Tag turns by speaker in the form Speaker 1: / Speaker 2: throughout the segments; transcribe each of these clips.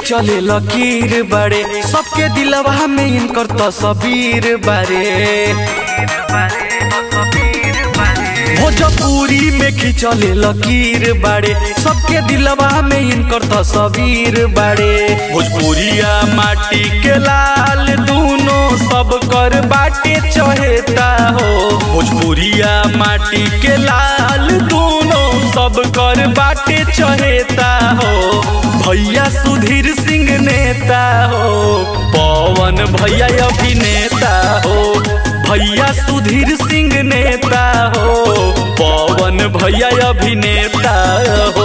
Speaker 1: खिंचले लकीर बारे सबके दिलवा में इनकर तस्वीर बारे भोजपुरी में खिंचले लकीर बारे सबके दिलवा में इनकर तस्वीर बारे भोजपुरिया माटी के लाल दूनो सब कर बाटे चहेता हो भोजपुरिया माटी के लाल दूनो सब कर बाटे चहेता हो भैया सुधीर सिंह नेता हो पवन भैया अभिनेता हो भैया सुधीर सिंह नेता हो पवन भैया अभिनेता हो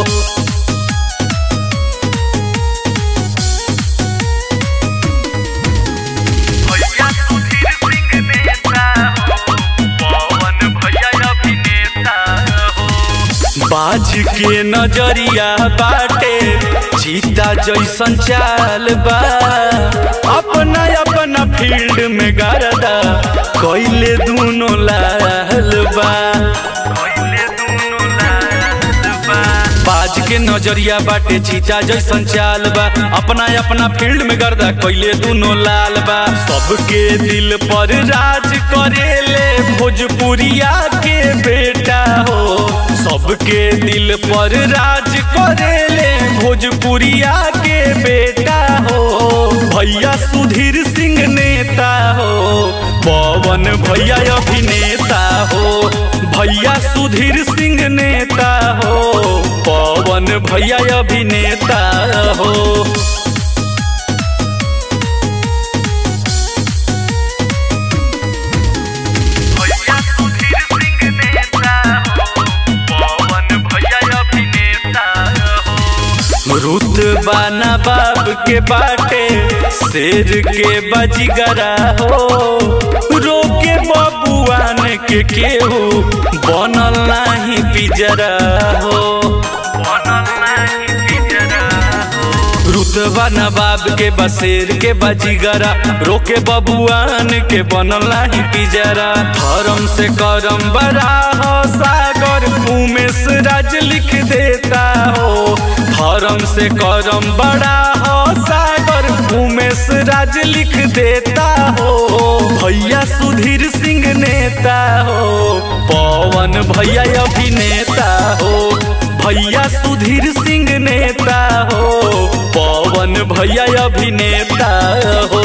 Speaker 2: भैया सुधीर सिंह नेता हो पवन भैया अभिनेता हो
Speaker 1: बाज के नजरिया बाटे चीता जैसन चाल बा अपना अपना फील्ड में गरदा कैले दूनो लाल बा
Speaker 2: पहिले दुनो लाल बा
Speaker 1: बाज के नजरिया बाटे चीता जैसन चाल बा अपना अपना फील्ड में गर्दा कैले दूनो लाल बा सबके दिल पर राज करेले भोजपुरिया के बेटा हो सबके दिल पर राज करेले भोजपुरिया के बेटा हो भैया सुधीर सिंह नेता हो पवन भैया अभिनेता हो भैया सुधीर सिंह नेता हो पवन भैया अभिनेता हो
Speaker 2: भैया सुधीर सिंह नेता हो पवन भैया अभिनेता हो
Speaker 1: रुतबा ना बाप के बाटे शेर के बजगरा हो रोके बबुआन के केहू बनल नाही पिजरा हो
Speaker 2: बनल नाही पिजरा हो
Speaker 1: रुतबा नवाब के बसेर के बजीगरा रोके बबुआन के बनल नाही पिजरा धर्म से करम बड़ा हो सागर उमेश राज लिख देता हो धर्म से करम बड़ा हो सागर उमेश राज लिख देता हो भैया सुधीर सिंह नेता हो पवन भैया अभिनेता हो भैया सुधीर सिंह नेता हो पवन भैया अभिनेता हो